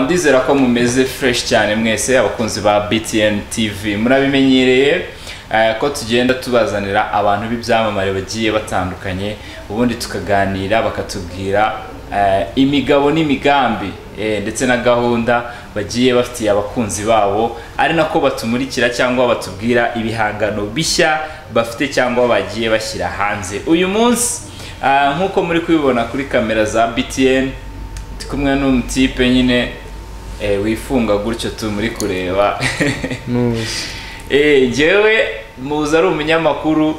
ndizera ko mumeze fresh cyane mwese abakunzi ba btn tv murabimenyereye eh, ko tugenda tubazanira abantu b'ibyamamare bagiye batandukanye ubundi tukaganira bakatubwira eh, imigabo n'imigambi eh, ndetse na gahunda bagiye bafitiye abakunzi babo ari nako batumurikira cyangwa batubwira ibihangano bishya bafite cyangwa bagiye bashyira hanze uyu munsi eh, nk'uko muri kubibona kuri kamera za btn ndi kumwe n'umutipe nyine eh, wifunga gutyo tu muri kureba Eh, njyewe muzi ari umunyamakuru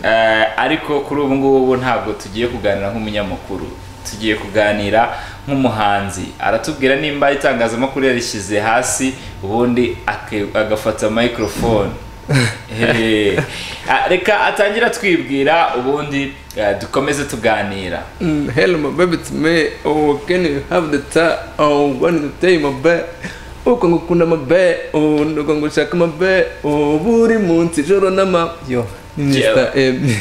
eh, ariko kuri ubu ngubu ntabwo tugiye kuganira nk'umunyamakuru tugiye kuganira nk'umuhanzi aratubwira nimba itangazamakuru yarishyize hasi ubundi ake- agafata microphone Eh, ah, reka atangira atwibwira ubundi eh, dukomeze tuganira Mm, hello, my baby, it's me. Oh, can you have the time? Oh, when you take my back. Oh, kwanga ukunda mabe oh ndakwanga ushaka mabe oh buri munsi ijoro n'ama yo ni Mr. M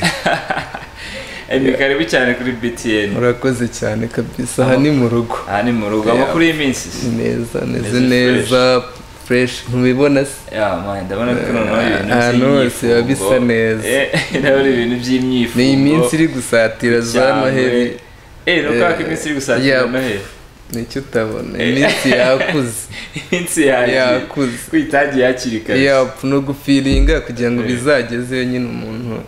ni karibu cyane kuri btn murakoze cyane kabisa aha ni mu rugo aha ni mu rugo Yeah. amakuru y'iminsi Ni neza Meze neze neza fresh ntubibona se Yeah, man, ndabona ko noneho ibintu Ahantu hose by'imyifugo. biba bisa neza. Eh, ndabona ibintu by'imyifugo ni iminsi iri gusatira za cyangwa- noheli eh no Eh, kubera ko iminsi iri gusatira yeah. noheli nicyo utabona Eh. iminsi yakuze iminsi yagiye yakuze kwitangiye hakiri kare yapfa no gufiringa kugira ngo Eh. bizagezeyo nyine umuntu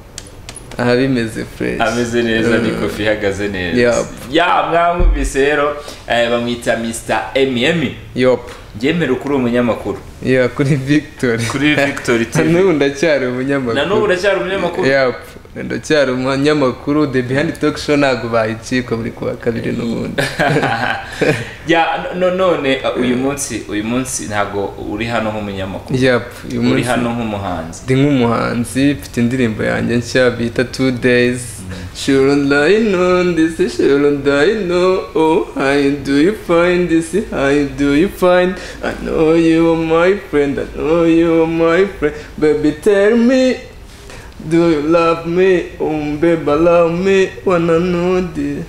aha bimeze fresh ameze neza Mm. ni kofi ihagaze neza Yup. ya mwamwumvise rero eh, bamwita mr mm yop ngemera kuri umunyamakuru ya kuri victor kuri victory tv nanubu ndacyari na n'ubu umunyamakuru uracyari umunyamakuru yop ndacyari umunyamakuru the behind talk show ntabwo bayicikwa buri kuwa kabiri n'ubundi ya no- none uh, uyu munsi uyu munsi ntago uri hano nk'umunyamakuru yop uyu uri munsi hano nk'umuhanzi ndi nk'umuhanzi mfite indirimbo yanjye nshya bita two days sure ndayino ndetse sure ndayino oh hi do you find this hi do you find i know you are my friend i know you are my friend baby tell me do you love me um baby love me wanna know this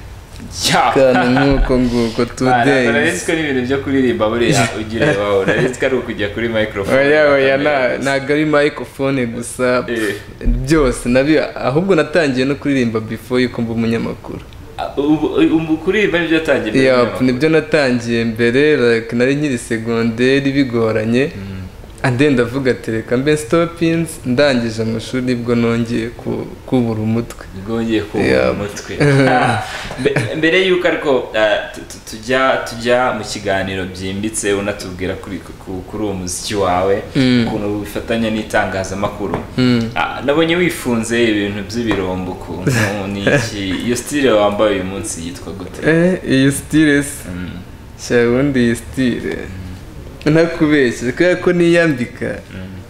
ya kandi nk'uko nguko two days uraretswe n'ibintu byo kuririmba buriya ugira iwawe uraretswe ari ukujya kuri microphone oya oya na- ntago ari microphone gusa Eh. byose nabi ahubwo natangiye no kuririmba before yuko mba umunyamakuru Ah, ubu ubu kuririmba nibyo yatangiye mbere Yup, y'umunyamakuru. nibyo natangiye mbere like, nari nyiri segonderi bigoranye ande ndavuga ati reka mbe stopins ndangije amashuri nibwo nongeye ku- kubura umutwe nibwo wongeye kubura Yeah. umutwe Mbe- mbere y'uko ariko ah, tu- tu- tujya tujya mu kiganiro byimbitse unatubwira kuri ku- kuri uwo muziki wawe ukuntu bifatanya n'itangazamakuru Ah, nabonye wifunze ibintu by'ibirombo ukuntu ni iki iyo style wambaye uyu munsi yitwa gute eh iyi stile se Mm. shyira ubundi iyi stile ntakubeshye kubera ko niyambika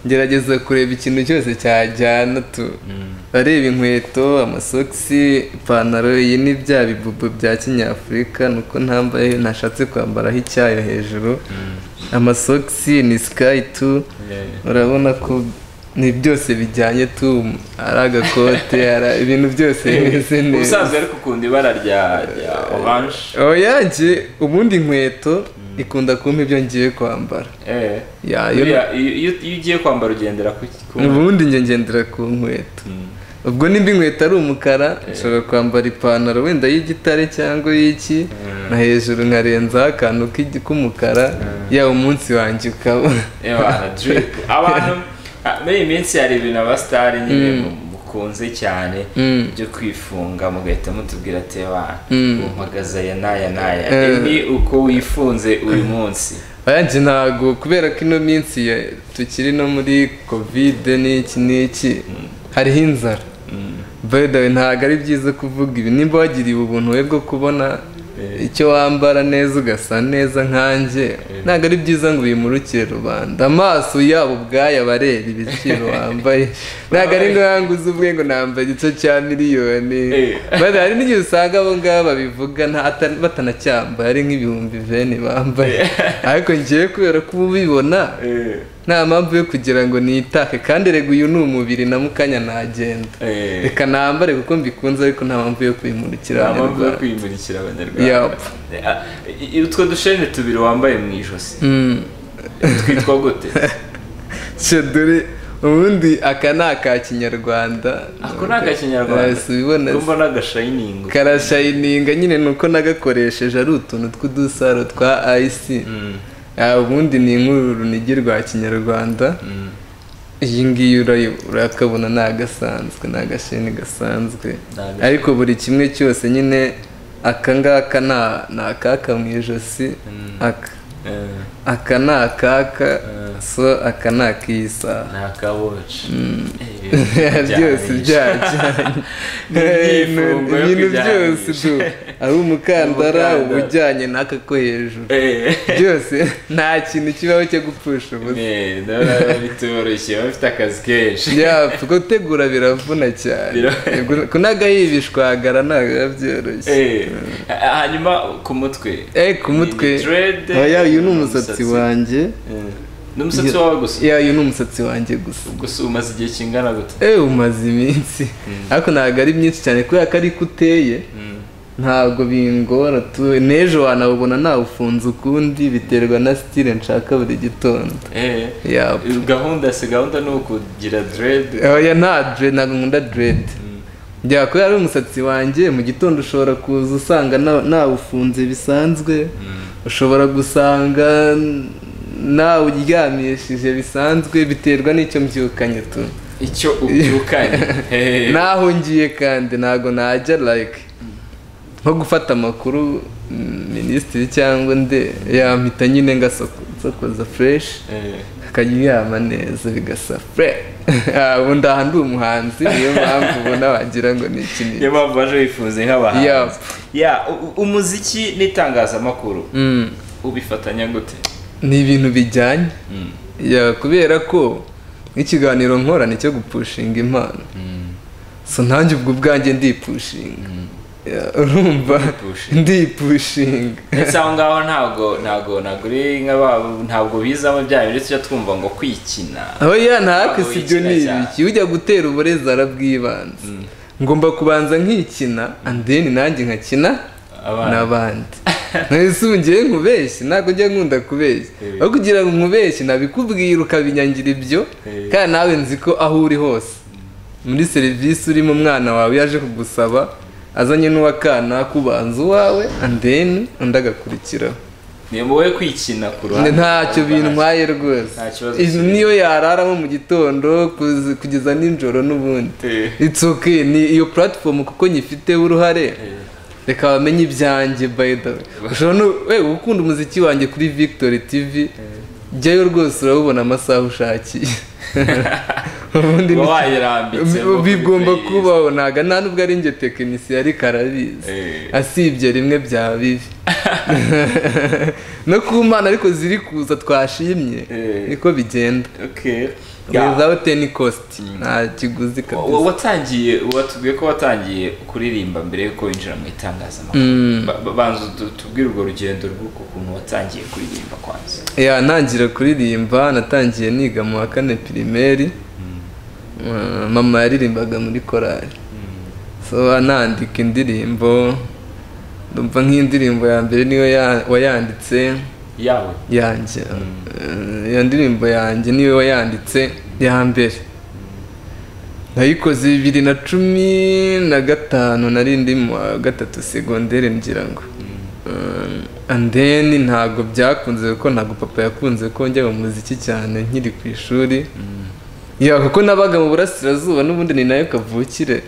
ngerageza kureba ikintu cyose cyajyana tu Mm. areba inkweto amasogisi ipantaro iyi ni bya bibubu bya kinyafurika nuko ntambaye ntashatse kwambaraho icyayo hejuru amasogisi ni sikayi tu Yeah. urabona ko ni byose bijyanye tu ari agakote ari ibintu byose bimeze neza ubusanzwe ariko ukunda ibara rya rya oranje oya njye ubundi inkweto ikunda kumpa ibyo ngiye kwambara Eh. Ya, iyo- Buriya, iyo iyo- iyo ugiye kwambara ugendera ku ku- ubundi njye ngendera ku nkweto Mm. ubwo nimba inkweto ari umukara nshobora kwambara ipantaro wenda y'igitare cyangwa y'iki na hejuru nkarenzaho akantu k'igi- k'umukara yaba umunsi wanjye ukaba Ewana, drip. abantu ah, muri iyi minsi hari ibintu abasitari nyine mu- mukunze cyane Mm. byo kwifunga mugahita mutubwira ati "Ewana, Mm. umpagaze aya n'aya n'aya Eh. Ibi ni uko wifunze uyu munsi yanjye ntago kubera ko ino minsi ya- tukiri no muri kovide n'iki n'iki hariho inzara by the way ntago ari byiza kuvuga ibi nimba wagiriwe ubuntu we bwo kubona Eh. icyo wambara neza ugasa neza nkanjye ntago ari byiza ngo ubimurukire rubanda amaso yabo ubwayo abareba ibiciro wambaye ntago ari ngombwa ngo uze ubwe ngo nambaye igice cya miliyoni Eh. by the way, hari n'igihe usanga abo ngabo babivuga nta- ata- batanacyambaye ari nk'ibihumbi veni bambaye ariko ngewe kubera ko uba ubibona Eh. nta mpamvu yo kugira ngo nitake kandi rega uyu ni umubiri na mukanya nagenda Eh. reka nambare kuko mbikunze ariko nta mpamvu yo kwimurikira mpamvu yo abanyarwanda kwimurikira abanyarwanda Ah, utwo dushene tubiri wambaye mu ijosi twitwa gute cyo dore ubundi aka ni aka kinyarwanda ako ni akakinyarwanda Yes, ubibona kumva ni agashayiningi karashayininga nyine ni uko nagakoresheje ari utuntu tw'udusaro twa ayisi Ah, ubundi ni inkuru runigi rwa kinyarwanda iyi ngiyi urayi- urakabona ni agasanzwe ni agasheni gasanzwe agasheni. ariko buri kimwe cyose nyine aka ngaka nta- ni akaka mu ijosi aka aka ni akaka so aka ni ak'isaha ni akaboci byose byajyanye Ni imyifungo yo ibintu byose kujyanisha. du ari umukandara Umukandara. uba ujyanye n'aka ko hejuru byose nta kintu kibaho cyo gupfusha ubusa bitoroshye bafite akazi kenshi yapfa gutegura biravuna cyane Bira- kunagayibishwagara ntabwo biba byoroshye Eh, hanyuma ku mutwe eh ku mutwe Ni dread. oya uyu ni umusatsi wanjye Eh, n'umusatsi wawe gusa ya uyu ni umusatsi wanjye gusa gusa umaze igihe kingana gute eh umaze iminsi ariko ntabwo ari myinshi cyane kubera ko ariko uteye ntabwo bingora tu n'ejo wanawubona nawufunze ukundi biterwa na style nshaka buri gitondo Eh, Yap. gahunda si gahunda ni ukugira derede oya nta dread ntabwo nkunda dread njya kubera ari umusatsi wanjye mu gitondo ushobora kuza usanga na- nawufunze bisanzwe ushobora gusanga nawuryamishije bisanzwe biterwa n'icyo mbyukanye tu icyo ubyukanye Eh, naho ngiye kandi ntabwo najya like nko gufata amakuru mm, minisitiri cyangwa nde yampita nyine ngasokoza fresh eh, akaryama neza bigasa fre ubundi aha ndi umuhanzi niyo mpamvu ubona wagira ngo ni ikinini niyo mpamvu baje bifuze nk'abahanzi Yap. ya u- u- umuziki n'itangazamakuru Mm, ubifatanya gute ni ibintu bijyanye Mm. Ya, kubera ko nk'ikiganiro nkora ni icyo gupushinga impano so nanjye ubwo ubwanjye ndipushinga Ya, urumva Ndipushinga. ndipushinga ndetse aho ngaho ntabwo ntabwo ntabwo uri nk'ababo ntabwo bizamo bya bindi tujya twumva ngo kwikina aho ya ntabwo Ntabwo si ibyo ni wikina cyane. ibiki ujya gutera uburezi arabwibanza ngomba kubanza nkikina andeni nanjye nkakina Abana. n'abandi ntisungire nkubeshye ntabwo njya nkunda kubeshya Eh. aho kugira ngo nkubeshye nabikubwira ukabinyangira ibyo Eh. kandi nawe nzi ko aho uri hose muri serivisi urimo umwana wawe yaje kugusaba azanye n'uwakana kubanza uwawe andeni undi agakurikiraho ni wowe kwikina ku ruhande ntacyo bintwaye rwose Nta kibazo Iyi kirimo. niyo yararamo mu gitondo kuzi- kugeza nijoro n'ubundi Eh. it's okay ni iyo platform kuko nyifiteho uruhare reka bamenye ibyanjye by the way ushobora no we ukunda umuziki wanjye kuri victory tv jyayo rwose urabubona amasaha ushakiye ubundi Uba ni- wayirambitse Bi- nko kuri bigomba playlist. kubaho ntago nta nubwo ari njye tekinisiye ariko arabizi Eh. asibye rimwe bya bibi no ku mana ariko ziri kuza twashimye Eh. niko bigenda Okay. Ya. without any cost nta kiguzi Wa- kabisa watangiye watubwiye ko watangiye kuririmba mbere yuko winjira mu itangazamakuru Ba- ba- banza utu- tubwire urwo rugendo rw'uko kuntu watangiye kuririmba kwanza ya ntangira kuririmba natangiye niga mu wa kane pirimeri Uh, mama yaririmbaga muri korari so anandika indirimbo ndumva nk'indirimbo ya mbere niyo ya- wayanditse yawe yanjye Eh, iyo ndirimbo yanjye niwe wayanditse ya mbere nayikoze bibiri na cumi na gatanu nari ndi mu wa gatatu segonderi ngira ngo Eh, and then ntabwo byakunze kuko ntabwo papa yakunze ko njya mu muziki cyane nkiri ku ishuri ya kuko nabaga mu burasirazuba n'ubundi ni nayo kavukire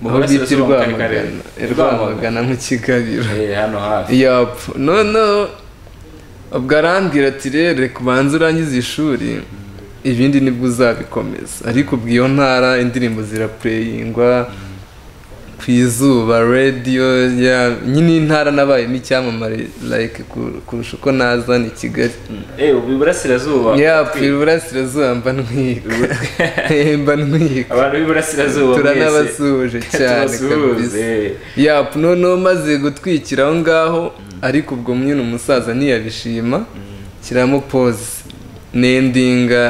Mu aho bita i burasirazuba mu karere ka Rera. Rwamagana i Rwamagana mu Kigabiro Eh, hano hafi yapfa noneho ubwo arambwira ati rero reka ubanze urangize ishuri ibindi nibwo uzabikomeza ariko ubwo iyo ntara indirimbo zirapureyingwa ku izuba radiyo ya- nyine iyi ntara nabayemo icyamamare like ku- kurusha uko nazana i kigali Eh, ubu iburasirazuba yapfa iburasirazuba mba ntwika mba ntwika abantu b'iburasirazuba mwese turanabasuhuje cyane kabisa turasuhuze yapu noneho maze gutwikira aho ngaho ariko ubwo nyine umusaza ntiyabishima kiramo pose nendinga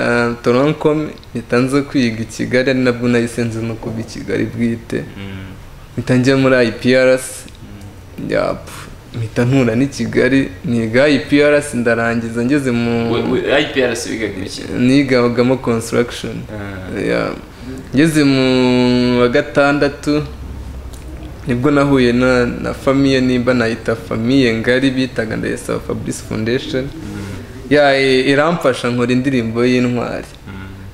toronkome mpita nza kwiga i kigali ari nabwo nahise nza no kuba i kigali bwite mpita njya muri IPRS yapu mpita ntura n'i kigali niga IPRS ndarangiza ngeze mu iprs bigaga iki nigabagamo construction Yeah. ngeze mu wa gatandatu nibwo nahuye na na famiye nimba nayita famiye ngari bitaga ndayisaba fabrice foundation ya i- iramfasha nkora indirimbo y'intwari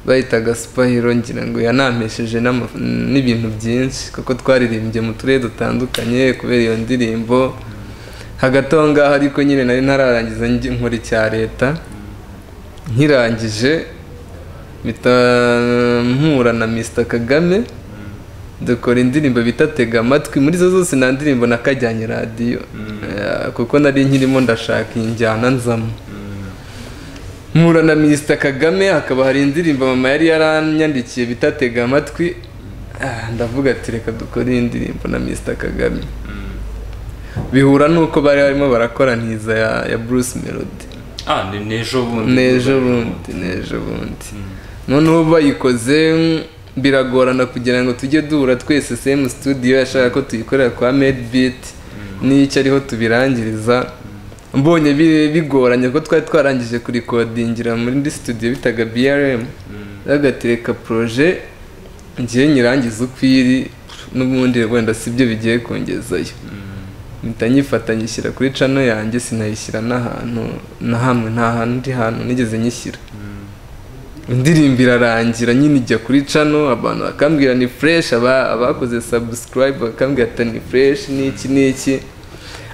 bayitaga supahiro ngira ngo yanampesheje n'ama- n'ibintu byinshi kuko twaririmbye mu turere dutandukanye kubera iyo ndirimbo hagati aho ngaho ariko nyine nari ntararangiza njye- nkora icya leta nkirangije bita mpura na mr kagame dukora indirimbo bita tega amatwi muri zo zose nta ndirimbo nakajyanye radiyo Eh, kuko nari nkirimo ndashaka iyi njyana nzamo mpura na mr kagame hakaba hari indirimbo mama yari yaranyandikiye bita tega amatwi Ah, ndavuga ati reka dukore iyi ndirimbo na mr kagame bihura n'uko bari barimo barakoraniza ya, ya bruce melody ah ni ni ejo bundi n'ejo bundi n'ejo bundi noneho bayikoze mm, biragorana kugira ngo tujye duhura twese same studio yashaka ko tuyikorera kwa made beat n'icyo ariho tubirangiriza mbonye bi- bigoranye ko twari twarangije kurikodingira muri studio bitaga brm agatereka proje ngiye nyirangiza uko iri n'ubundi wenda sibyo bigiye kongezayo mpita nyifata nyishyira kuri cano yanjye sinayishyira n'ahantu na hamwe nta handi hantu nigeze nyishyira indirimbo irarangira nyine ijya kuri cano abantu bakambwira ni fureshi abakoze sabusikarayibu bakambwira ati ni fureshi n'iki n'iki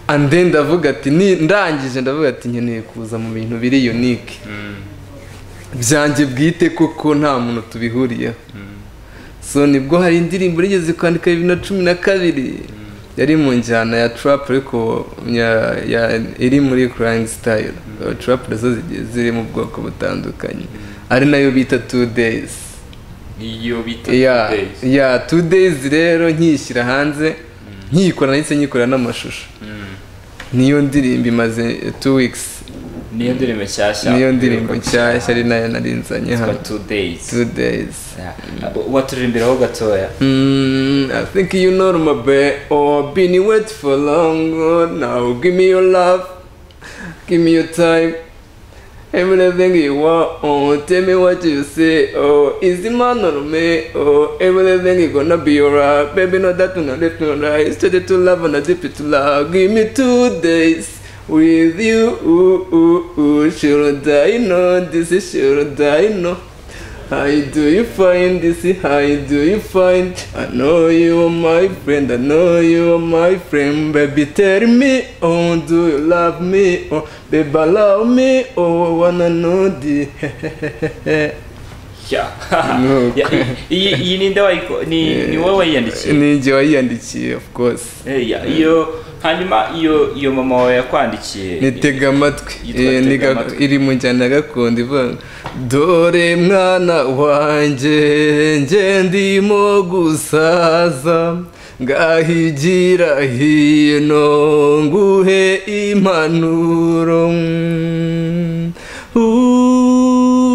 ande ndavuga ati "Ni- ndangije ndavuga ati nkeneye kuza mu bintu biri yunike byanjye bwite kuko nta muntu tubihuriyeho so nibwo hari indirimbo nigeze kwandika bibiri na cumi na kabiri yari mu njyana ya trap ariko ya- ya- iri muri crying style trap nazo zigiye ziri mu bwoko butandukanye ari nayo bita two days niyo bita ya Days. ya two days rero nkiyishyira hanze nkiyikora ndetse nyikora n'amashusho Mm. niyo ndirimbo imaze two weeks niyo ndirimbo nshyashya niyo ndirimbo nshyashya ari nayo narinzanye yitwa hano two days two days Yeah. waturirimbiraho gatoya Mm, I think you know my bae. Oh, been you wait for long. Oh, now give me your love, give me your time, everything you want. Oh, tell me what you say. Oh, is the man on me? Oh, everything is gonna be alright, baby. No that no left no right. Straight to love and a deep to love. Give me two days. With you, ooh, ooh, ooh, should I know this is should I know? How do you find this? How do you find? I know you are my friend. I know you are my friend, baby. Tell me, oh, do you love me? Oh, baby, love me. Oh, I wanna know the. Yeah. Nuko. Yeah, iyi iyi ni nde wayiko ni ni wowe wayiyandikiye Ni njye wayiyandikiye, of course. Eh, yeah, iyo hanyuma iyo iyo mama wawe yakwandikiye nitega amatwi Yitwa Eh, Tega niga- Amatwi. iri mu njyana ya gakondo ivuga dore mwana wanjye nge ndimo gusaza ngahigira hino nguhe impanuro Mm,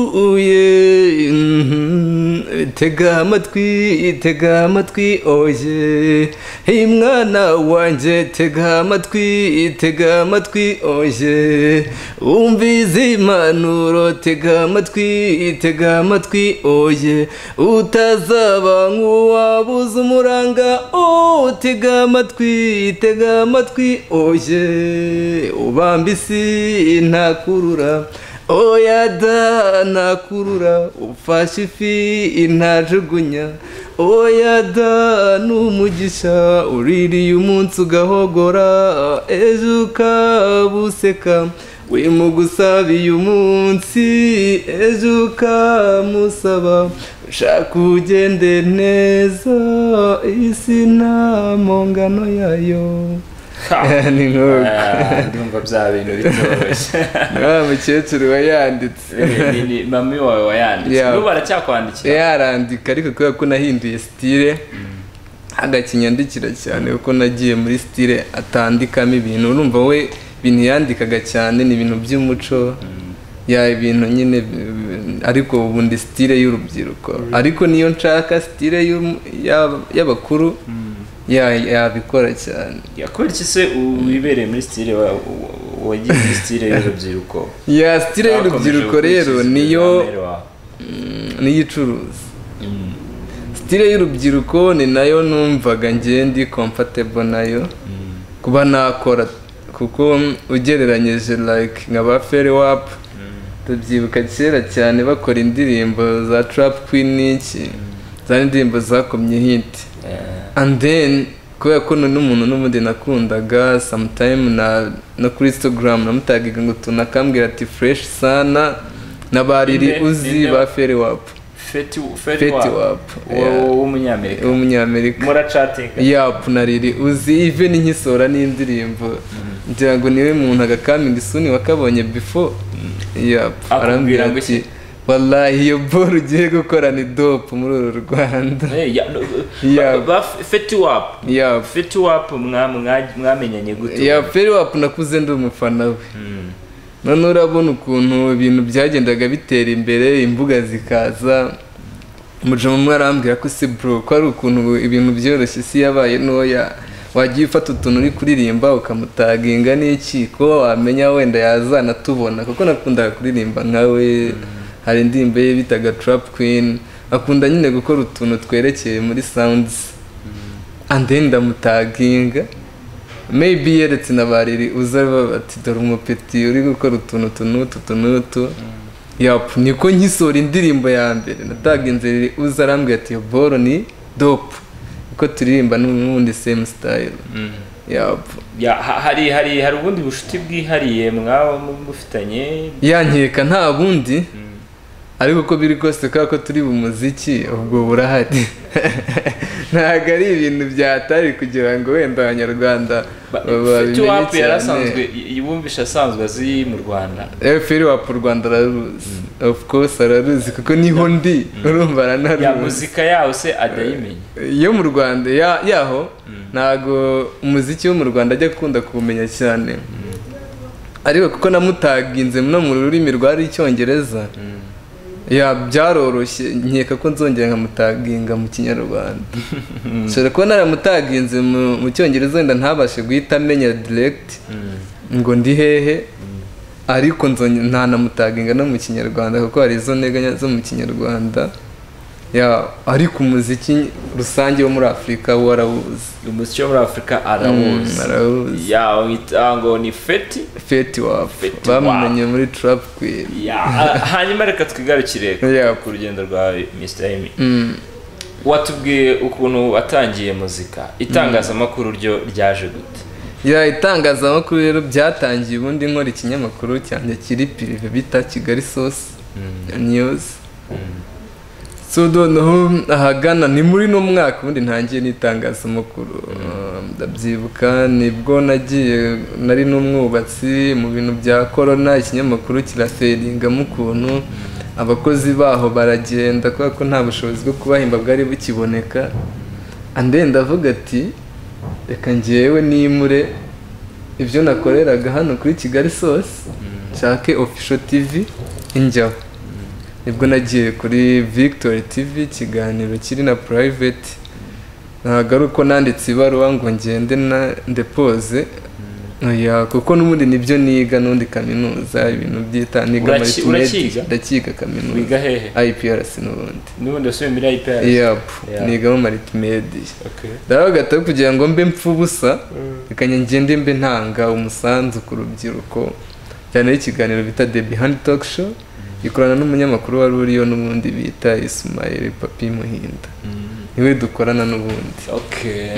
uye mm, tega amatwi tega amatwi oye hey mwana wanjye tega amatwi tega amatwi oye umva izi mpanuro tega amatwi tega amatwi oye utazaba nk'uwabuze umuranga oh tega amatwi tega amatwi oye ubamba isi ntakurura oya da nakurura ufashe ifi ntajugunya oya da n'umugisha uririye umunsi ugahogora ejo ukaba useka wimugusabiye umunsi ejo ukamusaba ushaka ugende neza isi nta mpongano yayo Ha. ni nk'uko Ah, ndumva bya bintu bitoroshye wa mukecuru wayanditse Eh, ni- ni mami wawe wayanditse Yeah. n'ubu aracyakwandikiye yarandika ariko kubera ko nahinduye sitire agakinyandikira cyane kuko nagiye muri sitire atandikamo ibintu urumva we ibintu yandikaga cyane ni ibintu by'umuco ya ibintu nyine bi- ariko ubu ndi sitire y'urubyiruko ariko niyo nshaka sitire y'um- y'ab- y'abakuru ya- yabikora cyane Ya, kubera iki se wibereye muri sitire wa- wa- wagiye muri sitire y'urubyiruko ya sitire y'urubyiruko rero niyo niyo icuruza sitire y'urubyiruko ni nayo numvaga njye ndi comfortable nayo kuba nakora kuko ugereranyije like nka ba feri wapu tubyibuka kera cyane bakora indirimbo za trap queen n'iki za indirimbo zakomye hiti and then kubera ko ni n'umuntu n'ubundi nakundaga sometime na no kuri instagram namutagiga ngo tunakambwira ati fresh sana n'abariri Inde- uzi inde- ba feri wapu feti feti fetiwapu wapu yeah. w'umunyamerika w'umunyamerika muracatinga yapu na riri uzi even nkisora n'indirimbo ngira ngo niwe muntu agakaminga isuni wakabonye before yapu Akubwira arambwira ngo ati iki? wallahi iyo boro ugiye gukora ni dope muri uru rwanda Eh, ya- Ya. ba- ba- fetiwapu yapu fetiwapu mwa- mwa- mwamenyanye gute ya feri wapu nakuze ndi umufana we Mm. noneho urabona ukuntu ibintu byagendaga bitera imbere imbuga zikaza umujama umwe arambwira ko si bro ko ari ukuntu ibintu byoroshye isi yabaye ntoya wagiye ufata utuntu uri kuririmba ukamutaginga n'iki ko wamenya wenda yazanatubona kuko nakundaga kuririmba nkawe hari indirimbo ye bitaga trap queen akunda nyine gukora utuntu twerekeye muri sounds and then ndamutaginga maybe yeretse na bariri uza bati dore umupeti uri gukora utuntu tunutu tunutu yapu niko nkisura indirimbo ya mbere natagenze riri uza arambwira ati "Iyo boro ni dope kuko turirimba n'ubundi same style Mm. yapu Ya, ha- hari hari hari ubundi bucuti bwihariye mwaba mufitanye yankeka nta bundi Mm. ariko uko biri kose kubera ko turi mu muziki ubwo burahari ntabwo ari ibintu byatari kugira ngo wenda abanyarwanda babimenye fetiwapu cyane yarasanzwe y- wumvishe asanzwe azi mu rwanda efuperi wapu u rwanda araruzi ofu kose araruzi kuko niho ndi urumva ya aranaruzi muzika yaho se adayimenya yo mu rwanda ya- yaho ntago umuziki wo mu rwanda ajya akunda kuwumenya cyane ariko kuko namutaginze no mu rurimi rwari icyongereza ya byaroroshye nkeka ko nzongera nkamutaginga mu kinyarwanda nshobora kuba naramutaginze mu- mu cyongereza wenda ntabashe guhita amenya diregiti ngo ndi hehe ariko nzonye ntanamutaginga no mu kinyarwanda kuko hari izo nteganya zo mu kinyarwanda ya ariko umuziki rusange wo muri afurika wo arawuzi umuziki wo muri afurika Mm, arawuzi arawuzi ya wita ngo ni feti feti wapu Feti bamumenye muri turapu kwini ya ah, hanyuma reka twigarukire Ya. ku rugendo rwawe Mr. Amy Mm. watubwiye ukuntu watangiye muzika itangazamakuru ryo ryaje gute ya itangazamakuru rero byatangiye ubundi nkora ikinyamakuru cyanjye kiri pirive bita kigali sosi niyuzi so noneho ahagana ni muri no mwaka ubundi ntangiye n'itangazamakuru Uh, ndabyibuka nibwo nagiye nari n'umwubatsi mu bintu bya korona ikinyamakuru kirafedingamo ukuntu abakozi baho baragenda kubera ko nta bushobozi bwo kubahemba bwari bukiboneka ande ndavuga ati reka ngewe nimure ibyo nakoreraga hano kuri kigali sosi nshake official tv injyaho nibwo nagiye kuri victory tv ikiganiro kiri na private ntabwo ari uko nanditse ibaruwa ngo ngende na ndepoze Oya, kuko n'ubundi nibyo niga n'undi kaminuza ibintu byita niga Uraki- urakiga? ndakiga kaminuza wiga hehe IPRC n'ubundi n'ubundi wasubiye muri IPRS yap Yeah. nigamo maritimedi Okay. ndabaga ati kugira ngo mbe mfubusa reka ngende mbe ntanga umusanzu ku rubyiruko cyane ikiganiro bita the behind talk show ikorana n'umunyamakuru wari uriyo n'ubundi bita Ismail Papi Muhinda niwe dukorana n'ubundi Okay.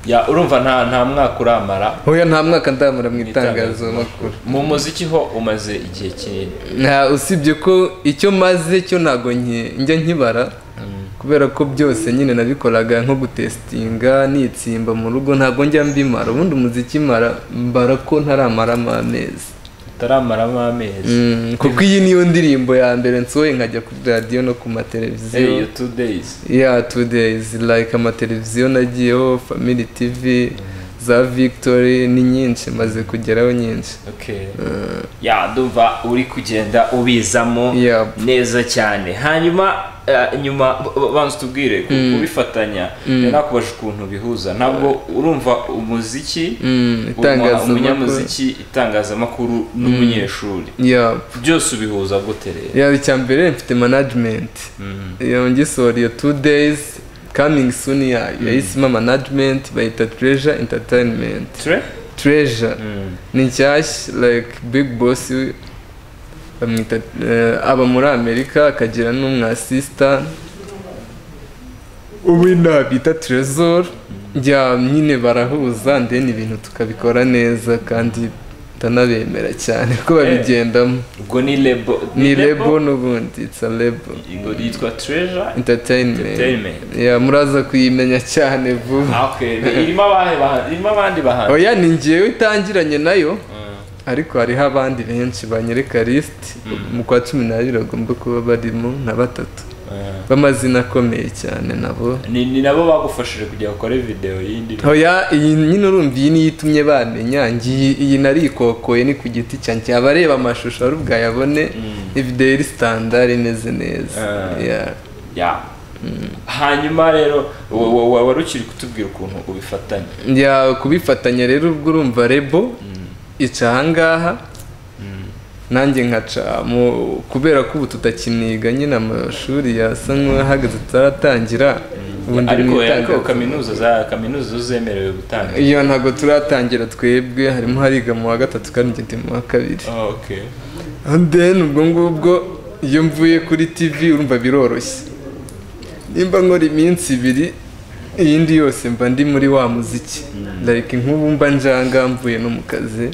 ya urumva nta nta mwaka uramara hoya nta mwaka ndamura mu Mu itangazamakuru mu muziki ho umaze igihe kinini nta usibye ko icyo maze cyo ntago nke- njya nkibara kubera ko byose nyine nabikoraga nko gutesitinga nitsimba mu rugo ntago njya mbimara ubundi umuziki mara mbara ko ntaramaramo amezi utaramaramo amezi Mm, kuko iyi niyo ndirimbo ya mbere nsohoye nkajya kuri radiyo no ku hey, mateleviziyo two days ya two days like amateleviziyo nagiyeho family tv za victory ni nyinshi maze kugeraho nyinshi okay ya ndumva uri kugenda ubizamo Yep. neza cyane hanyuma eh, nyuma b- banza tubwire ku- kubifatanya nakubasha ukuntu bihuza ntabwo urumva umuziki Mm, uma- itangazamakuru. umunyamuziki itangazamakuru n'umunyeshuri yep. byose ubihuza gute rero ya icya mbere mfite management iyo ngisohora iyo two days coming soon ya yayisima management bayita treasure entertainment Tre? treasure Mm. ni nshyashya like big boss we- bamwita eh, aba muri amerika akagira n'umwasisita ubu nabita trezor njya nyine barahuza ndeni ibintu tukabikora neza kandi ndanabemera cyane ko babigendamo ubwo ni lebo ni lebo n'ubundi it's a lebo ingo yitwa treasure entertainment entertainment ya muraza kuyimenya cyane vuba Ah, okay Ni- irimo abahe bahanzi irimo abandi bahanzi oya ni njyewe itangiranye nayo Mm. ariko hariho abandi benshi banyereka lisiti mu kwa cumi n'abiri bagomba kuba barimo na batatu Eh. b'amazina akomeye cyane nabo ni ni nabo bagufashije kugira ngo ukore videwo y'indi hoya iyi nyine urumva iyi niyo itumye bamenya ngiyi iyi narikokoye ni ku giti cyanjye abareba amashusho ari ubwayabone ibideyo iri sitandari imeze neza Ah. Yeah. ya hanyuma rero wa- wa- wa- wari ukiri kutubwira ukuntu ubifatanya njya kubifatanya rero ubwo urumva rebo ica ahangaha nanjye nkaca mu- kubera ko ubu tutakiniga nyine amashuri yasa nk'ahagaze tutaratangira ubu ndi mu ariko ariko itangazo. kaminuza za kaminuza zo zemerewe gutanga iyo ntabwo turatangira twebwe harimo hariga mu wa gatatu kandi njye ndi mu wa kabiri Oh, okay And then ubwo ngubwo iyo mvuye kuri tv urumva biroroshye nimba nkora iminsi ibiri iyindi yose mba ndi muri wa muziki like nk'ubu mba njanga mvuye no mu kazi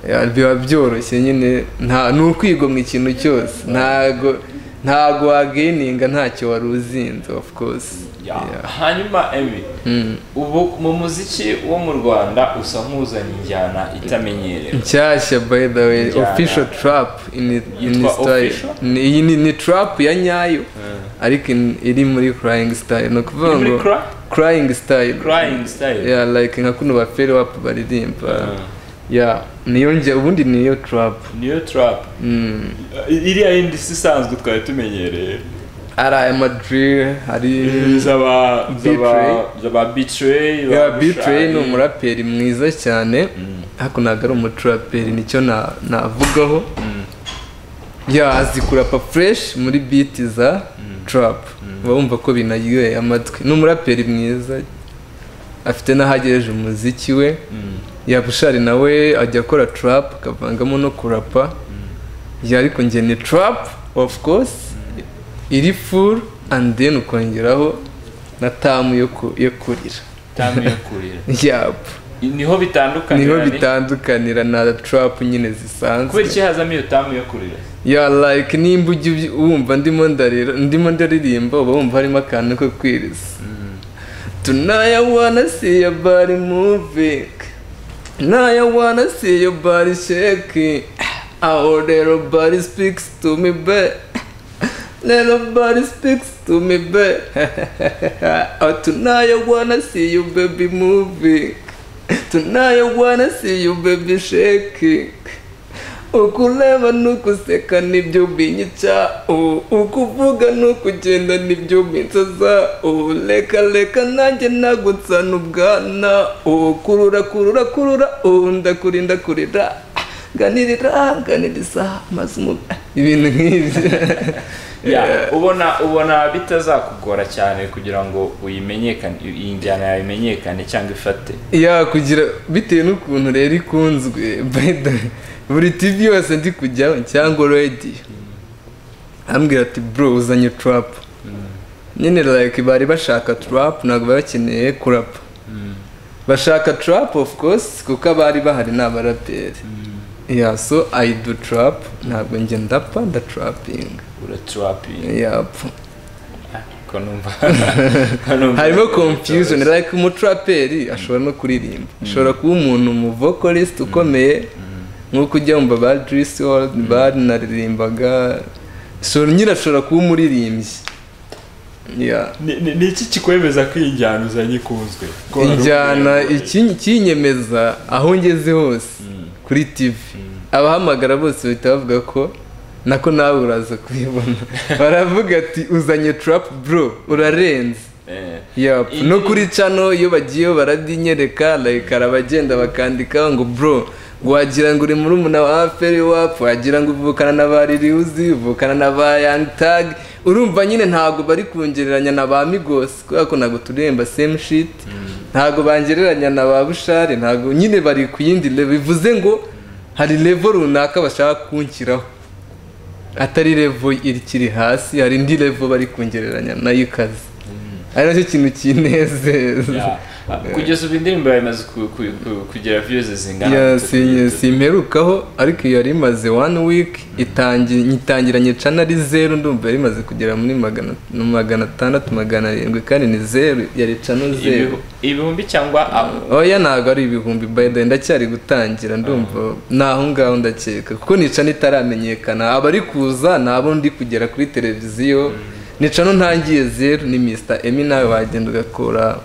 Ya, biba byoroshye nyine nta ni ukwigomwa ikintu cyose ntago ntago wageninga ntacyo wari uzinze of course Ya. Yeah. hanyuma emi ubu mu muziki wo mu rwanda usa nk'uzanye injyana itamenyerewe nshyashya by the way Njyana. official trap in, in Yitwa style official? Ni- iyi ni, ni trap ya nyayo ariko in- iri muri crying style ni ukuvuga Ni muri ngo cry- crying style crying style yeah, like nka kuno ba feri wapu baririmba Ah. yeah niyo njya ubundi niyo trap niyo trap mm. iriya yindi si isanzwe twari tumenyereye ari aya madrill hari zaba zaba Betray. zaba betray Yeah, ba B-Tray ni Bushali. umuraperi mwiza cyane ariko ntabwo ari umutraperi nicyo na- navugaho ya azi kurapa fureshi muri biti za tarapu uba wumva ko binaryoheye amatwi ni umuraperi mwiza afite n'ahagejeje umuziki we Mm. ya bushari nawe ajya akora tarapu akavangamo no kurapa ya ariko njye ni tarapu ofu kosi iri furu andi deni ukongeraho na tamu yo ku- yo kurira Tamu yo kurira yap niho bitandukanye niho na ni- bitandukanira na trap nyine zisanzwe kubera iki hazamo iyo tamu yo kurira ya like nimba ujya uby- wumva ndimo ndarira ndimo ndaririmba uba wumva harimo akantu ko kwiriza tunaya wanna see your body moving tunaya wanna see your body shaking our little body speaks to me back little body speaks to me back oh tunaya wanna see you baby moving tunaya wanna see you baby shaking ukureba n'ukuseka nibyo binyicao ukuvuga n'ukugenda nibyo binsazao reka reka nanjye nagutsana ubwana o kurura kurura kurura o ndakurinda kurira ganirira ganiriza maze umubi ibintu nk'ibyo ya ubona ubona bitazakugora cyane kugira ngo uyimenyekane iyi njyana yawe imenyekane cyangwa ifate ya kugira bitewe n'ukuntu rero ikunzwe by the way, buri tv yose ndi kujyaho cyangwa radiyo arambwira ati bro uzanye trap nyine like bari bashaka trap ntabwo bari bakeneye kurapa bashaka trap of course kuko abari bahari ni abaraperi ya so i do trap ntabwo njye ndapa ndatrapinga uratrapinga yap ko numva ko numva- harimo confusion like umutraperi ashobora no kuririmba ashobora kuba umuntu mu vocalist ukomeye nk'uko ujya mu ba Juice WRLD barinarimbaga so nyine ashobora kuba umuririmbyi Yeah. Ni- ni ni iki kikwemeza ko iyi njyana uzanye ikunzwe Ko hari injyana ukuntu- iki- kinyemeza aho ngeze hose kuri tv abahamagara bose bahita bavuga ko nako nawe uraza kuyibona baravuga ati uzanye trap bro urarenze Eh. Yup. Iyi- no kuri cano iyo bagiyeho baradinyereka like arabagenda bakandika ngo bro wagira ngo uri muri umuna wa aferi wapu wagira ngo uvukana na ba ririuzi uvukana na ba young tag urumva nyine ntabwo bari kungereranya na ba migos kubera ko ntabwo turemba same shit ntabwo bangereranya na ba bushari ntabwo nyine bari ku yindi level bivuze ngo hari level runaka bashaka kunshyiraho atari revo ikiri hasi hari indi revo bari kongereranya nayo ikaze ari nacyo kintu kinezeza Yeah. Ah, kugeza ubu indirimbo yawe imaze ku- ku- ku- kugira views zingana Ya, na si- bitatu. simperukaho ariko iyo yari imaze one week itangi- nyitangiranye cana ari zeru ndumva yari imaze kugera muri magana mu magana atandatu magana arindwi kandi ni zeru yari cano zeru Ibihu- ibihumbi cyangwa ah, oya ntabwo ari ibihumbi by the way, ndacyari gutangira ndumva ni aho ngaho ndakeka kuko nicano itaramenyekana abari kuza nabo ndi kugera kuri televiziyo nicano ntangiye zeru ni Mr Emi nawe wagenda ugakora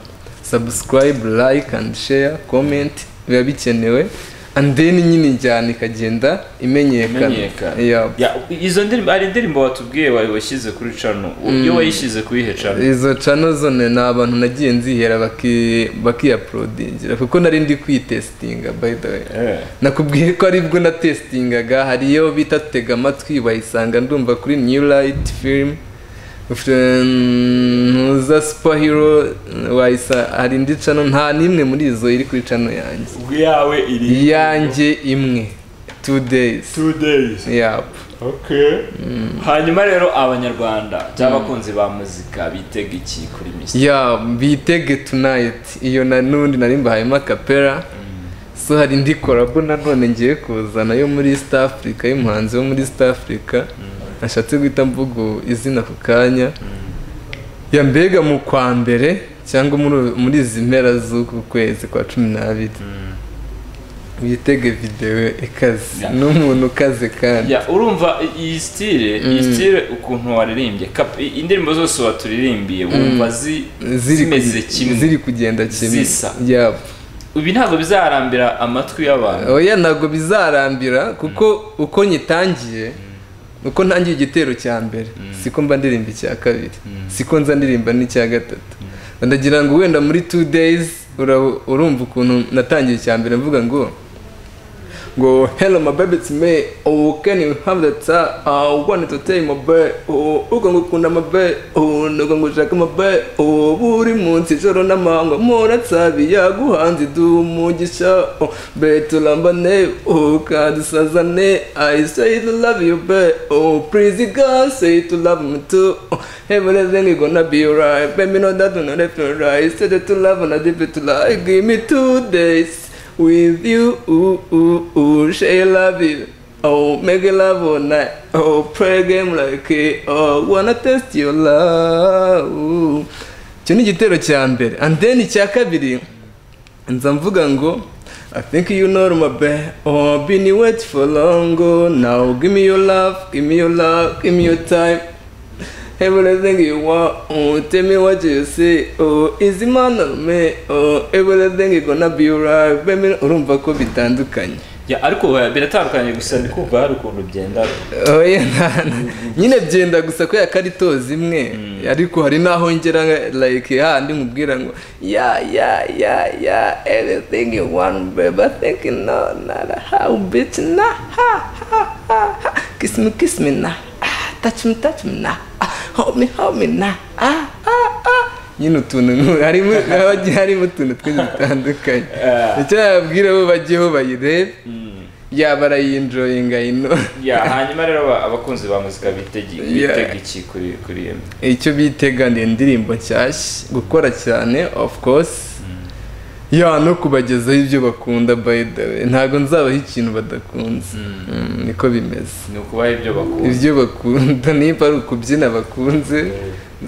subscribe like and share comment biba bikenewe and then nyine njyana ikagenda imenyekana imenyekana Yeah. Ya, izo ndirimbo hari indirimbo watubwiye wa- washyize kuri cano iyo wayishyize kuri ihe cano izo cano zone ni abantu nagiye nzihera baki- bakiyaporodingira kuko nari ndi kwitesitinga by the way Eh. nakubwiye ko ari bwo natesitingaga hari iyo bita tega amatwi bayisanga ndumva kuri new light film ntuza superhero wayisa hari indi cano nta n'imwe muri izo iri kuri cano yanjye ubwo yawe iri iyanjye imwe two days two days yap okay hanyuma rero abanyarwanda cyangwa abakunzi ba muzika bitega iki kuri misi ya bitege tunayiti iyo na nundi nari mbahayemo akapera so hari indi korabo nanone ngiye kuzana yo muri east africa y'umuhanzi wo muri east africa nashatse guhita mvuga izina ku kanya ya mbega mu kwa mbere cyangwa muri- muri izi mpera z'uku kwezi kwa cumi n'abiri witege videwo ikaze Ya. n'umuntu ukaze kandi Ya, urumva i- iyi sitire iyi sitire ukuntu waririmbye kap- i- indirimbo zose waturirimbiye wumva zi- ziri ku- zimeze kimwe ziri kugenda kimwe Zisa. Yap. ibi ntabwo bizarambira amatwi y'abantu oya ntabwo bizarambira kuko uko nyitangiye uko ntangiye igitero cya mbere siko mba ndirimba icya kabiri siko nza ndirimba n'icya gatatu ndagira ngo wenda muri two days ura- urumva ukuntu natangiye icya mbere mvuga ngo ngo hello my baby it's me oh can you have that uh, uh one to take my baby oh uko ngo kunda my baby oh nuko ngo shaka my baby oh buri munsi joro n'amanywa mora tsabi yaguhanze du umugisha oh betulambane oh kadusazane I say to love you baby oh please God say to love me too oh everything is gonna be alright baby no that no left no right say that to love and I did it to lie give me two days with you, ooh, ooh, ooh, say love you. Oh, make a love all night. Oh, play a game like it. Oh, wanna test your love. Ooh. Icyo ni igitero cya mbere. And then icya kabiri, nza mvuga ngo, I think you know my bad. Oh, been wait for long. Oh, now give me your love, give me your love, give me your time. Everything you want, oh, tell me what you see, oh, is the man of me, oh, everything is gonna be alright, baby, urumva ko bitandukanye. Ya, ariko eh, biratandukanye gusa ndi kumva hari ukuntu byenda Oya, nta- nta- nyine byenda gusa ko yakari tozi imwe, ariko hari n'aho ngera nka- like handi mubwira ngo ya ya ya ya everything you want baby I think you know not how bitch na ha ha ha ha kiss me kiss me na ah, touch me touch me na ah, hold me hold me na ah ah ah nyine utuntu nku- harimo hagiye harimo utuntu twinshi dutandukanye icyo yababwira bo bajyeho bayirebe yaba arayinjoyinga ino Ya, hanyuma rero aba- abakunzi ba muzika bitegi- Yeah. bitega iki kuri kuri iyo icyo bitega ni indirimbo nshyashya gukora cyane of course ya no kubagezaho ibyo bakunda by the way ntabwo nzabaho ikintu badakunze Mm, niko bimeze ni ukubaha ibyo bakunda ibyo bakunda niba ari ukubyina bakunze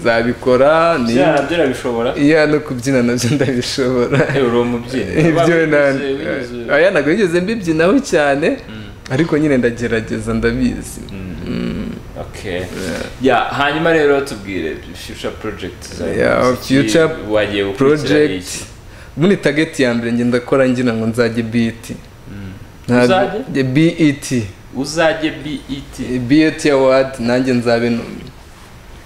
nzabikora ibyo niba nabyo urabishobora iya no kubyina nabyo ndabishobora Eh, uri umubyinnyi ibyo Waba na wigeze- wigeze- aya ntabwo bigeze mbibyinaho cyane ariko nyine ndagerageza ndabizi Mm. Mm. okay yeah hanyuma rero tubwire future project zawe Yeah, z'iki future wagiye gukurikirana project iki muri tageti ya mbere ngenda ndakora ngira ngo nzajye biti Uzajye? biti uzajye BET biti awadi nanjye nzabe numwe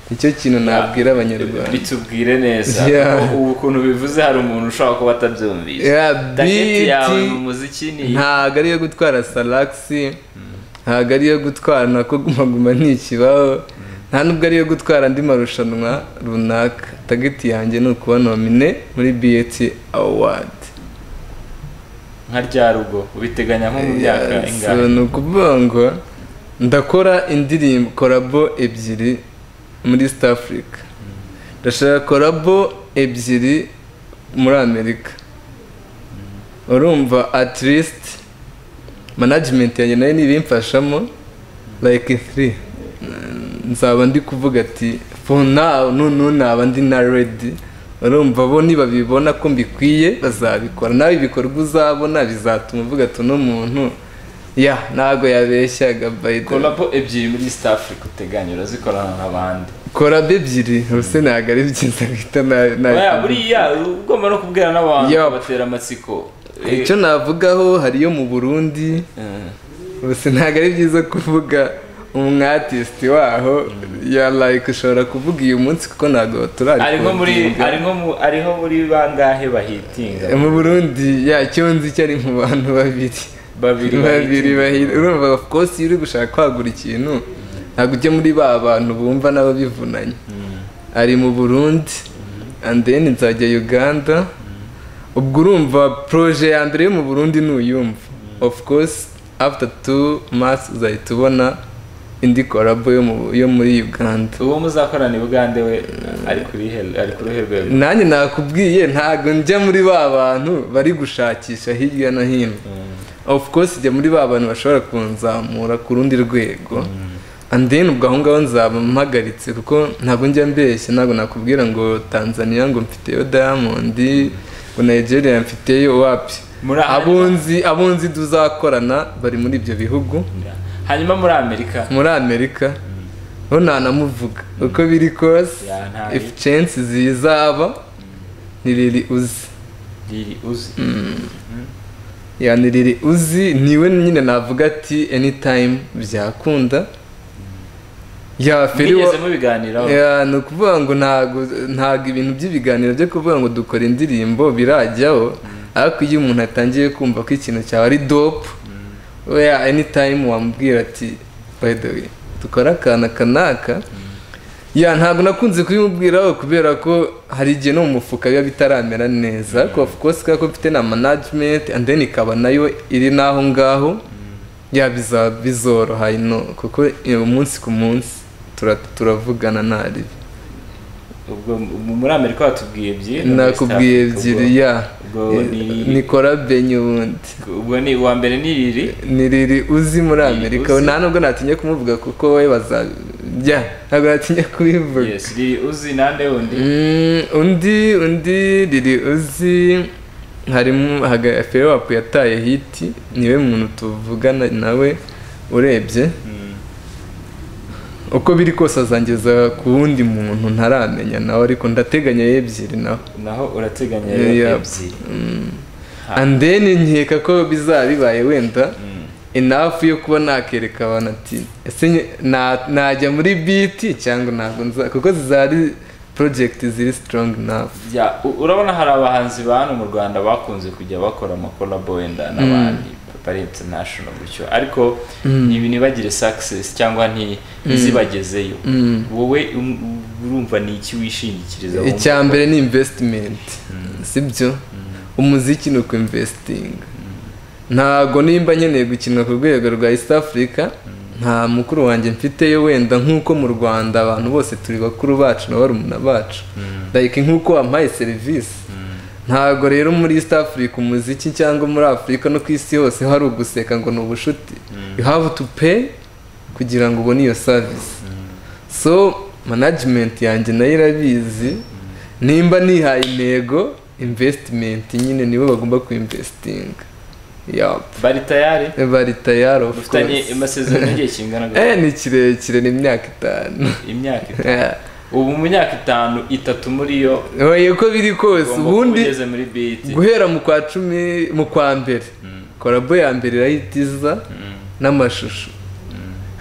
nicyo kintu nabwira abanyarwanda bitubwire neza Yeah. ubu ukuntu bivuze hari umuntu ushobora kuba atabyumvise Yeah, target yawe BET mu muziki ni ntago ari iyo gutwara salakisi ntago ari iyo gutwara nako gumaguma ntikibaho nta nubwo ari iyo gutwara andi marushanwa runaka tageti yanjye ni ukuba nomine muri biyeti awadi nka rya rugo ubiteganya nko mu myaka ingahe ni ukuvuga ngo ndakora indirimbo korabo ebyiri muri east africa ndashaka korabo ebyiri muri amerika urumva at least management yanjye nayo ntibimfashamo like three nzaba ndi kuvuga ati for now nunu naba ndi na ready urumva bo nibabibona ko mbikwiye bazabikora nawe ibikorwa uzabona bizatuma uvuga ati uno muntu ya ntabwo yabeshyaga by the way." kolabo ebyiri muri east africa uteganya urazikorana n'abandi korabo ebyiri ubuse ntabwo ari byiza bita na- na- Oya, buriya ugomba no kubwira n'abantu Yup. batera amatsiko Eh, icyo navugaho hariyo mu burundi eh. gusa ntabwo ari byiza kuvuga umwatisiti waho ya like ushobora kuvuga uyu munsi kuko ntabwo turari ari nko muri kuwubyinga. ari nko mu ari nko muri bangahe bahitinga mu burundi ya icyo nzi cyo ari mu bantu babiri babiri babiri bahitinga. bahira urumva of course iyo uri gushaka kwagura ikintu ntabwo ujya muri ba bantu bumva nabo bivunanye ari mu burundi and then nzajya uganda ubwo urumva proje ya mbere yo mu burundi nuyumva of course after two months uzahita ubona indi korabo yo mu- yo muri uganda uwo muzakorana i bugande we ari kuri he- ari ku ruhe rwego nanjye nakubwiye ntabwo njya muri ba bantu bari gushakisha hirya no hino of course njya muri ba bantu bashobora kunzamura ku rundi rwego and then ubwo aho ngaho nzaba mpagaritse kuko ntabwo njya mbeshya ntabwo nakubwira ngo tanzania ngo mfiteyo diamond ngo nigeria mfiteyo wapi Muri aha- abunzi abunzi tuzakorana bari muri ibyo bihugu hanyuma muri amerika muri amerika ho ntanamuvuga uko biri kose Yeah, ntayo. if chance zizaba ni riri uzi riri uzi yani riri uzi niwe nyine navuga ati anytime byakunda ya feri wa mwigeze mubiganiraho ya ni ukuvuga ngo ntago ntago ibintu by'ibiganiro byo kuvuga ngo dukora indirimbo birajyaho ariko iyo umuntu atangiye kumva ko ikintu cyawe ari dope oya anytime wamubwira ati by the way dukora akana kanaka ya ntabwo nakunze kubimubwiraho kubera ko hari igihe no mu mufuka biba bitaramera neza ariko of course kubera ko mfite na management and then ikaba nayo iri n'aho ngaho ya biza- bizoroha ino kuko eh, umunsi ku munsi tura- turavugana ntaribi ubwo mu- muri amerika watubwiye ebyiri no muri East nakubwiye Africa, ebyiri ubwo- ya ubwo ni- nikora benye ubundi ubwo ni uwa mbere ni riri ni riri uzi muri Riri amerika uzi. nta nubwo natinye kumuvuga kuko we baza ya ntabwo natinye kubivuga yes riri uzi nande wundi Mm, undi undi riri uzi harimo haga fewapu yataye hiti niwe muntu tuvugana nawe urebye Mm. uko biri kose azangeza ku wundi muntu ntaramenya nawe ariko ndateganya ebyiri nawe naho urateganya Yeah, rero yeah. ebyiri and then nkeka ko bizaba bibaye wenda Mm. enough yo kuba nakereka abantu ati ese nye- na- najya muri biti cyangwa ntabwo nza kuko zari project ziri strong enough Ya, u- urabona hari abahanzi ba hano mu rwanda bakunze kujya bakora amakolabo wenda n'abandi bari international gutyo ariko ibi ntibagire success cyangwa nti- ntizibagezeyo wowe um- urumva ni iki wishingikiriza wumva icya ko- mbere ni investment sibyo umuziki ni ukuinvestinga ntago nimba nkeneye gukinwa ku rwego rwa east africa nta mukuru wanjye mfiteyo wenda nk'uko mu rwanda abantu bose turi bakuru bacu na barumuna bacu like nk'uko wampaye serivisi ntago rero muri east africa umuziki cyangwa muri afurika no ku isi hose hari uguseka ngo ni ubucuti you have to pay kugira ngo ubone iyo service so management yanjye nayo irabizi nimba nihaye intego investimenti nyine nibo bagomba kuinvestinga Yup. bari tayari bari tayari of dufitanye course amasezerano y'igihe kingana gutya? eh ni kirekire ni imyaka itanu imyaka itanu Yeah. ubu mu myaka itanu itatu muri yo oye uko biri kose ugomba kuba ubundi ugeze muri biti guhera mu kwa cumi mu kwa mbere korabo ya mbere irayitiza n'amashusho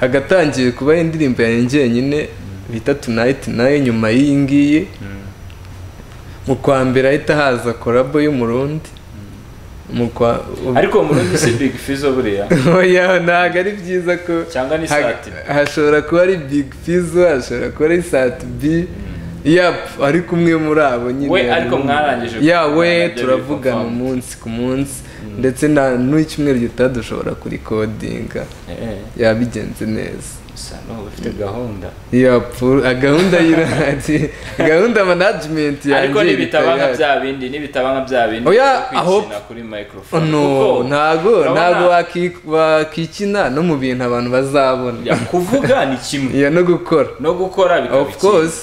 hagatangiye kubaho indirimbo yanjye njyenyine bita tunayiti nayo nyuma y'iyi ngiyi mu kwa mbere ahita haza korabo y'umurundi mu kwa ariko uwo murundi si big fizo buriya oya ntabwo ari byiza ko cyangwa ni Ha- sati hashobora kuba ari big fizo hashobora kuba ari sati b yapu ariko umwe muri abo nyine We, harimo- ariko mwarangije ya we kuganira byo turavugana biri umunsi ku munsi ndetse na n'icyumweru gitaha dushobora kurikodinga Eh, yabigenze neza usa n'ubu ufite gahunda yapu gahunda y'irahari gahunda manajimenti yanjye ariko nibitaba nka irahari. bya bindi nibitaba nka bya bindi Oya, byo kwikina aho- kuri Oh, microphone no kuko ntago urabona- ntago waki- wakikina no mu bintu abantu bazabona ya, kuvuga ni kimwe ya no gukora no gukora bikaba of ikindi. course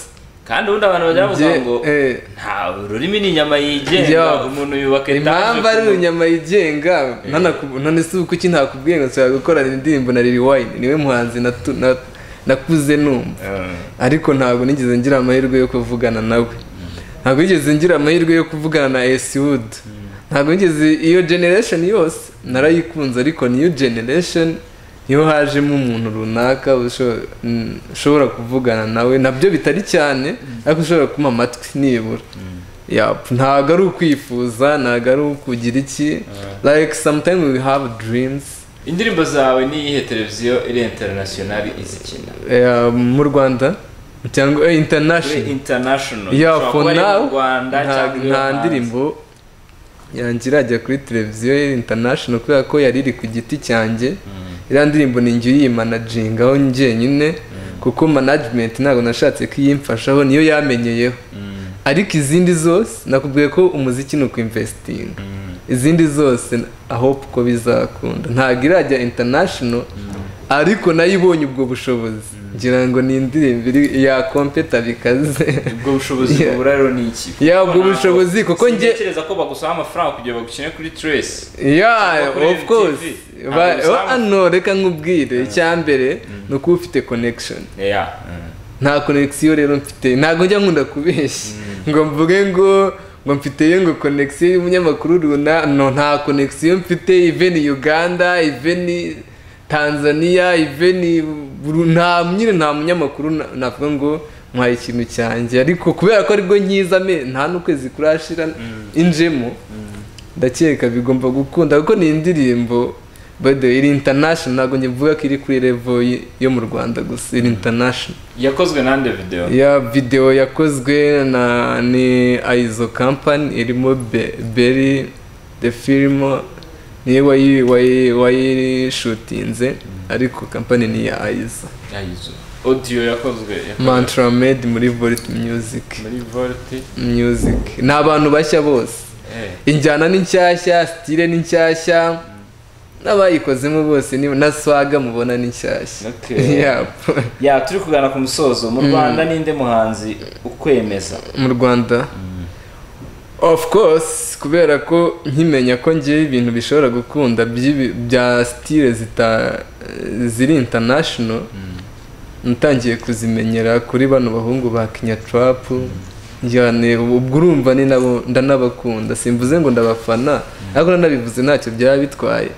kandi ubundi abantu bajya bavuga Njye- ngo eh. nta ururimi ni inyama yigenga Yo. umuntu yubaka impamvu ari ku- urunyama yigenga ntanaku- none se kuki ntakubwiye ngo nshobora gukorana indirimbo na Lil Wayne niwe muhanzi natu- na- nakuze numva Eh. ariko ntabwo nigeze ngira amahirwe yo kuvugana nawe ntabwo nigeze ngira amahirwe yo kuvugana na Esiwud ntabwo nigeze iyo generation yose narayikunze ariko new generation niho hajemo umuntu runaka usho- mm, ushobora kuvugana nawe nabyo bitari cyane ariko ushobora kuma amatwi nibura Yup, ntabwo ari ukwifuza ntabwo ari ukugira iki like sometimes we have dreams indirimbo zawe n'iyihe televiziyo iri international izikina Eh, mu rwanda cyangwa eh, kuri international international ya Ushobora for kuba ari now mu Rwanda nta- cyangwa iyo nta hanze. ndirimbo yanjye irajya kuri televiziyo ya international kubera ko yari iri ku giti cyanjye iriya ndirimbo ni njye uyimanajingaho njyenyine kuko management ntabwo nashatse ko iyimfashaho niyo yamenyeyeho ariko izindi zose nakubwiye ko umuziki ni ukwimvesitinga izindi zose ahopu ko bizakunda ntabwo irajya international ariko nayo ibonye ubwo bushobozi ngira ngo ni indirimbo iri- yakompeta bikaze ubwo bushobozi Yeah. bubura rero ni iki Ya, Kuko ubwo ntabwo- bushobozi, kuko njye- sintekereza ko bagusaba amafaranga kugira ngo bagukine kuri trace yeah kuri of course LTV. Ba- Ntabwo oh, usanga- ano reka nkubwire icya mbere ni ukuba ufite connection yeah nta connection rero mfite ntabwo njya nkunda kubeshya ngo mvuge ngo ngo mfiteyo ngo connection y'umunyamakuru runa no nta connection mfite even uganda even tanzania even Buru- nta nyine nta munyamakuru na- navuga ngo nkwaye ikintu cyanjye ariko kubera ko aribwo nkizame nta n'ukwezi kurashira injemo ndakeka bigomba gukunda kuko ni indirimbo by the way iri international ntabwo nyivuga ko iri kuri level y- yo mu rwanda gusa iri international yakozwe nande video ya videwo yakozwe na ni aizo company irimo Be- beri the film niwe wayi wayi wayishutinze ariko company ni iya aizo yayizo audio yakozwe yakozwe mantra made muri volt music muri volti music ni abantu bashya bose eh injyana ni nshyashya sitire ni nshyashya n'abayikozemo bose ni na swaga mubona ni nshyashya Okay. Yap. ya turi kugana ku musozo mu rwanda ninde muhanzi ukwemeza mu rwanda of course kubera ko nkimenya ko ngewe ibintu bishobora gukunda by'ibi- bya sitire zita ziri international natangiye kuzimenyera kuri bano bahungu ba kinya turapu njyane ubwo urumva ni nabo ndanabakunda simvuze ngo ndabafana ariko nanabivuze ntacyo byaba bitwaye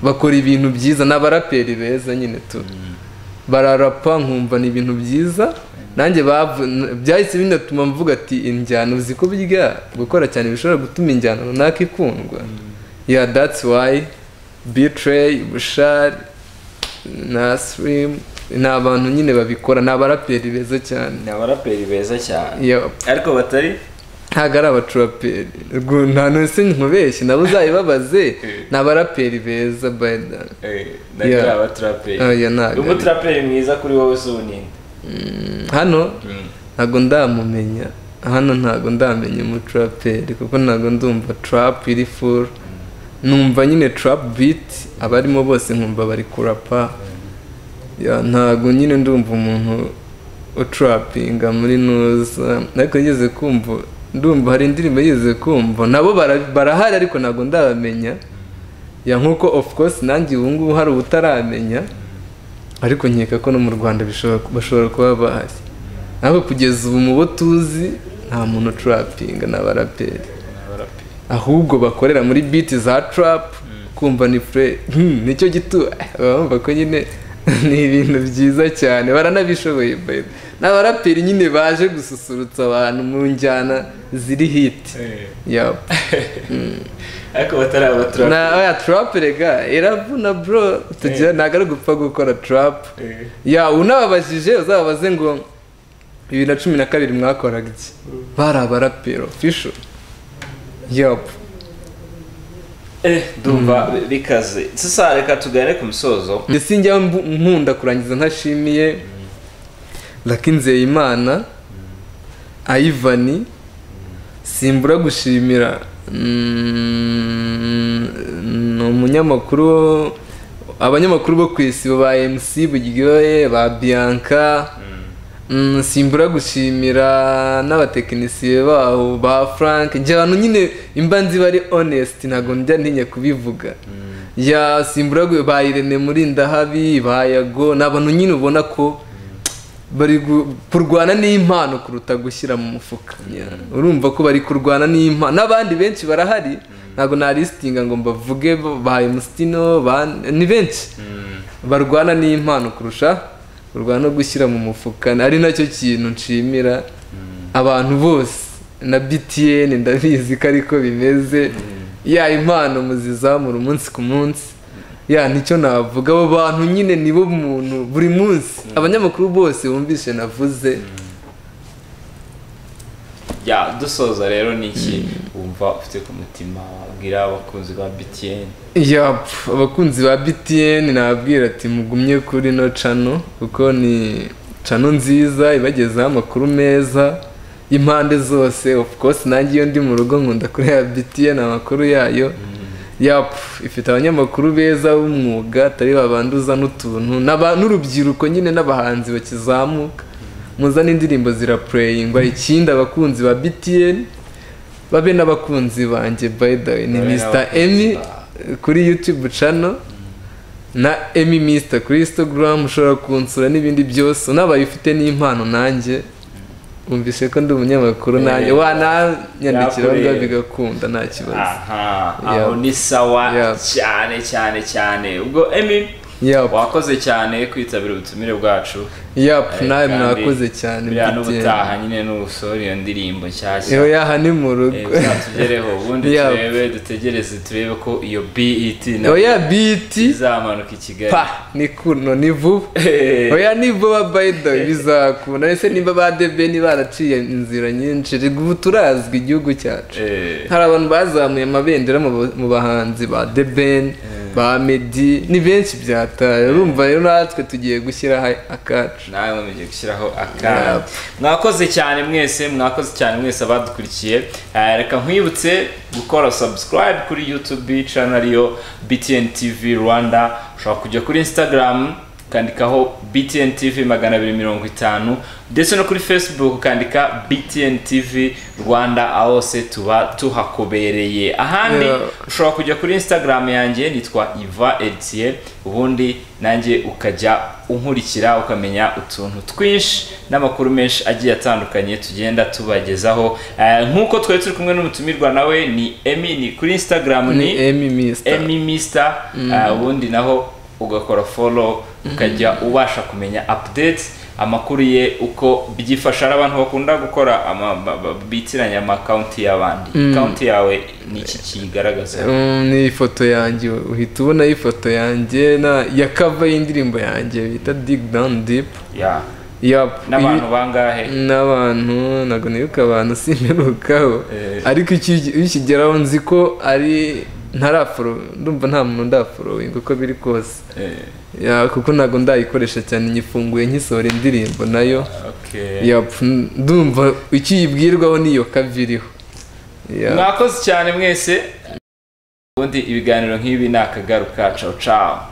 bakora ibintu byiza ni abaraperi beza nyine tu bararapa nkumva ni ibintu byiza nanjye bavu- n- byahise binatuma mvuga ati injyana uzi ko burya gukora cyane bishobora gutuma injyana runaka ikundwa ya datsi wayi bitrey bushari na sirimu ni abantu nyine babikora ni abaraperi beza cyane ni abaraperi beza cyane Yup. ariko batari ntabwo ari abaturaperi Rwo- nta nonese nkubeshye nabo uzayibabaze ni abaraperi beza bayida eh Yeah. ntabwo abaturaperi oya ntabwo ari- umuturaperi mwiza kuri wowe si uninde hano ntabwo ndamumenya hano ntabwo ndamenya umuturaperi kuko ntabwo ndumva turapu iri furu numva nyine turapu biti abarimo bose nkumva bari kurapa Ya, ntabwo nyine ndumva umuntu uturapinga muri nuza ariko yigeze kumva ndumva hari indirimbo yigeze kumva nabo bara- barahari ariko ntabwo ndabamenya ya nk'uko of course nanjye ubu ngubu hari ubutaramenya ariko nkeka ko no mu rwanda bishobora- bashobora kuba bahari ntabwo kugeza ubu mu bo tuzi nta muntu ucurapinga ni abaraperi Abaraperi. ahubwo bakorera muri biti za tarapu kumva ni fure hmm, nicyo gito bumva ko nyine ni ibintu byiza cyane baranabishoboye by the way. ni abaraperi nyine baje gususurutsa abantu mu njyana ziri hiti Eh, yaba ariko batari abaturage na oya tarapu rega iravuna bro tugira ntabwo ari gupfa gukora tarapu Eh, ya unababajije uzababaze ngo bibiri na cumi na kabiri mwakoraga iki bari abarapero fisho yapu eh, ndumva bikaze sasa reka tugane ku musozo ndetse njya mbu- nkunda kurangiza ntashimiye lakinzeyimana ayivani simbura gushimira mm, ni umunyamakuru wo- abanyamakuru bo ku isi ba mc buryohe ba bianca Mm, simbura gushimira n'abatekinisiye baho ba frank njye abantu nyine imba nzi bari honest ntabwo njya ntinya kubivuga ya simbura gu- ba irene muri ndahabi ba yago ni abantu nyine ubona ko bari gu- kurwana n'impano kuruta gushyira mu mufuka Ya, urumva ko bari kurwana n'impano n'abandi benshi barahari ntabwo narisitinga ngo mbavuge bo- ba emusitino ba ni benshi barwana n'impano kurusha kurwana no gushyira mu mufuka ari nacyo kintu nshimira abantu bose na btn ndabizi ko ariko bimeze ya impano muzizamura umunsi ku munsi ya nicyo navuga abo bantu nyine nibo muntu buri munsi abanyamakuru bose bumvise navuze ya dusoza rero ni iki wumva ufite ku mutima wabwira abakunzi ba btn ya abakunzi ba btn nababwira ati mugumye kuri no cano kuko ni cano nziza ibagezaho amakuru meza y'impande zose of course nanjye iyo ndi mu rugo nkunda kureba btn amakuru yayo yap ifite abanyamakuru beza b'umwuga atari babanduza n'utuntu n'aba- n'urubyiruko nyine n'abahanzi bakizamuka muzane indirimbo zirapureyingwa ikindi abakunzi ba btn babe n'abakunzi banjye by the way ni Babe mr n'abakunzi emi bawe. kuri youtube channel na emi mr kuri instagram ushobora kunsura n'ibindi byose unabaye ufite n'impano nanjye wumvise ko ndi umunyamakuru Eh, nanjye wananyandikiraho nakureba. bigakunda nta kibazo aha Yeah. aho ni sawa Yeah. cyane cyane cyane ubwo emi yap wakoze cyane kwitabira ubutumire bwacu yap Eh, nawe kandi mwakoze cyane buriya mfite- n'ubutaha nyine n'ubusore iyo ndirimbo nshyashya Yo, yaha ni mu Eh, rugo bizatugereho ubundi Yeah. turebe dutegereze turebe ko iyo bet nayo oya biti izamanuka i kigali pa ni kuno ni vuba Eh, oya nivuba by the way bizakunda ese niba ba debeni baraciye inzira nyinshi rega ubu turazwi igihugu cyacu eh, hari abantu bazamuye amabendera mu ba- mu bahanzi ba debeni ba medi ni benshi byataye urumva rero natwe tugiye gushyiraho akacu nawe mugiye gushyiraho akana mwakoze cyane mwese mwakoze cyane mwese abadukurikiye Eh, reka nkwibutse gukora subscribe kuri youtube channel yo btn tv rwanda ushobora kujya kuri instagram ukandikaho btn tv magana abiri mirongo itanu ndetse no kuri facebook ukandika btn tv rwanda aho se tuba tuhakobereye ahandi Yeah. ushobora kujya kuri instagram yanjye nitwa iva etiye ubundi nanjye ukajya unkurikira ukamenya utuntu twinshi n'amakuru menshi agiye atandukanye tugenda tubagezaho Eh, nk'uko twari turi kumwe n'umutumirwa nawe ni emi ni kuri instagram ni ni emi misita emi mista Eh, ubundi naho ugakora follow ukajya ubasha kumenya update amakuru ye uko byifasha hari abantu bakunda gukora ama- ba- ba- bitiranya amakonti y'abandi konti yawe ni iki kiyigaragaza Mm, ni ifoto yanjye uhita ubonaho ifoto yanjye na ya kava y'indirimbo yanjye bita dig down deep ya Yup. n'abantu bangahe n'abantu ntabwo nibuka abantu simperukaho Eh. ariko iki- iyo ukigeraho nzi ko ari ntaraforo ndumva nta muntu ndaforoyinga uko biri kose Eh, Ya, kuko ntabwo ndayikoresha cyane nyifunguye nkisohora indirimbo nayo okay. Yup, ndumva ikiyibwirwaho niyo kaviriho Ya. mwakoze cyane mwese ubundi ibiganiro nk'ibi ni akagaruka cao cao